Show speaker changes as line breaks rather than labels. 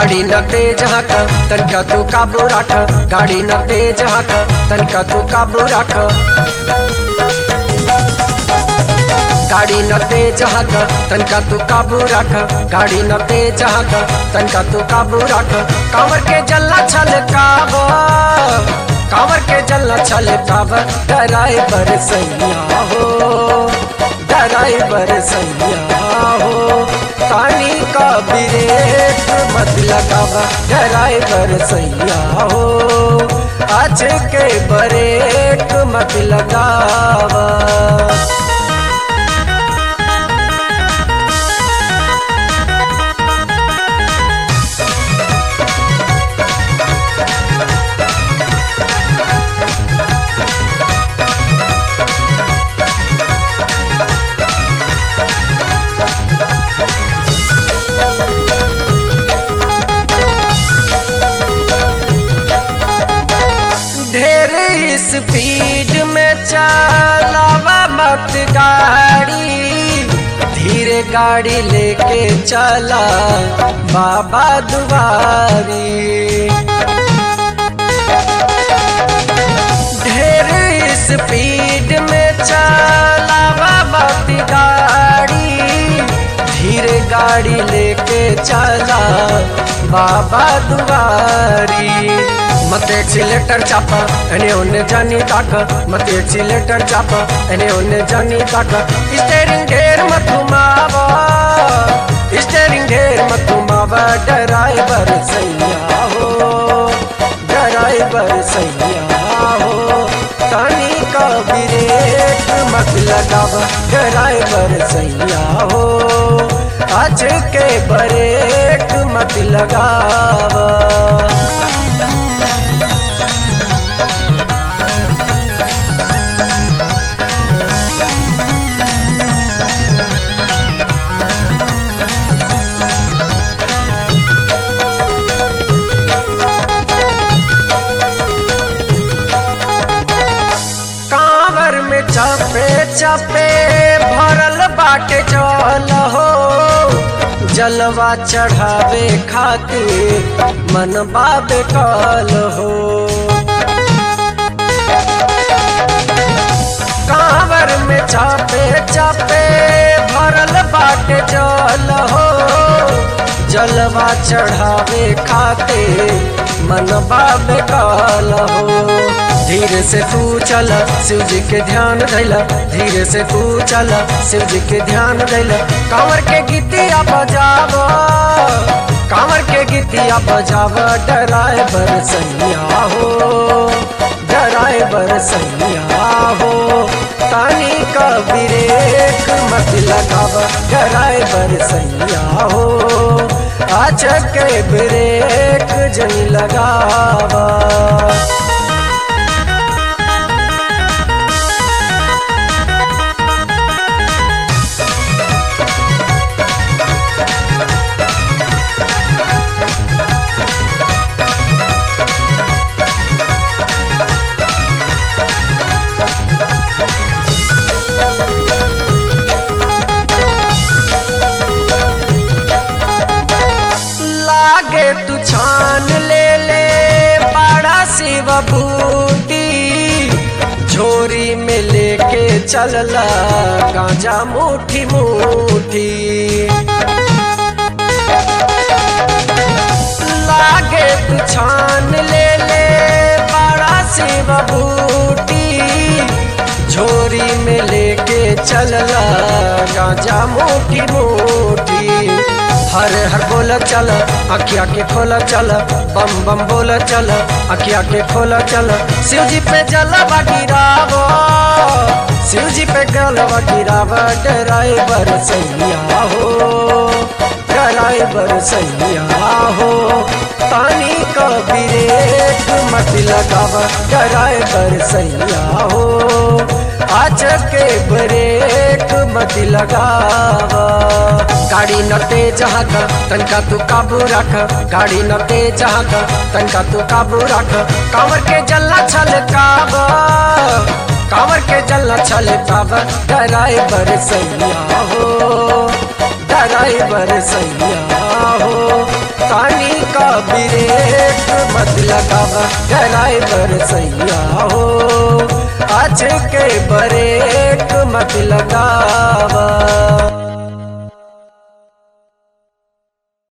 गाड़ी न तेज हक तनका तू काबू रख गाड़ी न तेज हक तनका तू काबू रख गाड़ी न तेज हक तनका तू काबू रख गाड़ी न तेज हक तनका तू काबू रख कांवर के जल्ला छल काब कांवर के जल्ला छल काब ड्राइवर सैया हो ड्राइवर सैया हो पानी का ब्रेक मत लगावा ड्राइवर सैया हो आज के ब्रेक मत लगावा ढेर स्पीड में चलावा मत गाड़ी धीरे गाड़ी लेके चला बाबा दुआरी ढेर स्पीड में चलावा मत गाड़ी धीरे गाड़ी लेके चला बाबा दुआरी मत एक्सीलेटर चापा एने ओने जानी ताक मत एक्सीलेटर चापा एने ओने जानी ताक स्टेरिंग ढेर मत घुमावा स्टेरिंग ढेर मत घुमावा ड्राइवर सैया हो ड्राइवर सैया हो तानी का ब्रेक मत लगावा ड्राइवर सैया हो आज के ब्रेक मत लगावा कांवर में चपे चपे भरल बाटे जल हो जलवा चढ़ावे खातिर मन बाबे कल हो कांवर में चापे चापे भरल बाटे जल हो जलवा चढ़ावे खाते मन बाबे कल हो धीरे से तू चल शिव जी के ध्यान धैला धीरे से तू चल शिव जी के ध्यान धैला कांवर के गीतिया बजाव कांवर के गीतिया बजाव ड्राइवर सैया हो ड्राइवर सैया हो तानी का ब्रेक मत लगाव ड्राइवर सैया हो आज के ब्रेक जन लगावा लागे तू छान ले ले बड़ा शिव बूटी झोरी में लेके चलला गांजा मुठी मुठी लागे तू छान ले ले बड़ा शिव बूटी झोरी में लेके चलला गांजा मोटी मोटी हर हर बोल चल अखिया के खोल चल बम बम बोल चल अखिया के खोल चल शिव जी पे जलवा गिरावो शिव जी पे गलवा गिराव ड्राइवर सैया हो ड्राइवर सैया हो पानी का ब्रेक मत लगाव ड्राइवर सैया हो आज के ब्रेक मत लगावा गाड़ी न तेज हक तनका तू काबू रख गाड़ी न तेज हक तनका तू काबू रख कांवर के जल्ला छल काब कांवर के जल्ला छल काब ड्राइवर सैया हो ड्राइवर सैया हो तानी का ब्रेक मत लगावा ड्राइवर सैया हो आज के ब्रेक मत लगावा